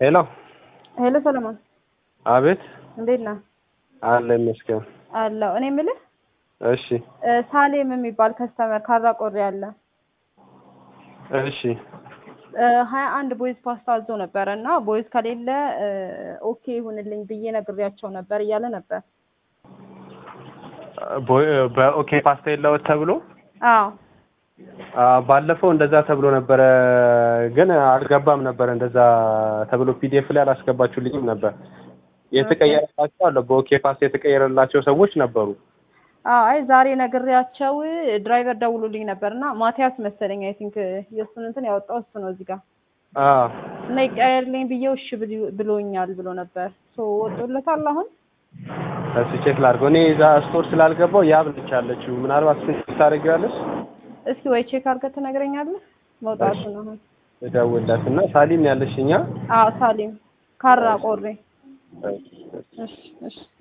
ሄሎ ሄሎ ሰለሞን አቤት እንዴት ነህ? አለ ይመስገን አለሁ። እኔ የምልህ እሺ እ ሳሌም የሚባል ከስተመር ካራ ቆሬ አለ እሺ ሀያ አንድ ቦይዝ ፓስታ አዞ ነበረ እና ቦይዝ ከሌለ እ ኦኬ ይሁንልኝ ብዬ ነግሬያቸው ነበር እያለ ነበር። ቦ- በኦኬ ፓስታ የለውት ተብሎ አዎ አ፣ ባለፈው እንደዛ ተብሎ ነበረ፣ ግን አልገባም ነበር። እንደዛ ተብሎ ፒዲኤፍ ላይ አላስገባችሁልኝም ነበር። የተቀየረላቸው አለ በኦኬ ፓስታ የተቀየረላቸው ሰዎች ነበሩ። አዎ አይ ዛሬ ነግሬያቸው ድራይቨር ደውሎልኝ ነበር እና ማቲያስ መሰለኝ አይ ቲንክ የእሱን እንትን ያወጣው እሱ ነው እዚህ ጋር አ እና ይቀየርልኝ ብዬው እሺ ብሎ- ብሎኛል ብሎ ነበር። ሶ ወጥቶለታል አሁን እሱ ቼክ ላድርገው። እኔ እዛ ስቶር ስላልገባው ያብ ነች ያለችው። ምናልባት ስንት ታደርጊዋለሽ? እስኪ ወይ ቼክ አድርገህ ትነግረኛለህ መውጣቱን አሁን እደውልላት እና ሳሊም ያለሽ እኛ አዎ ሳሊም ካራ ቆሬ እሺ እሺ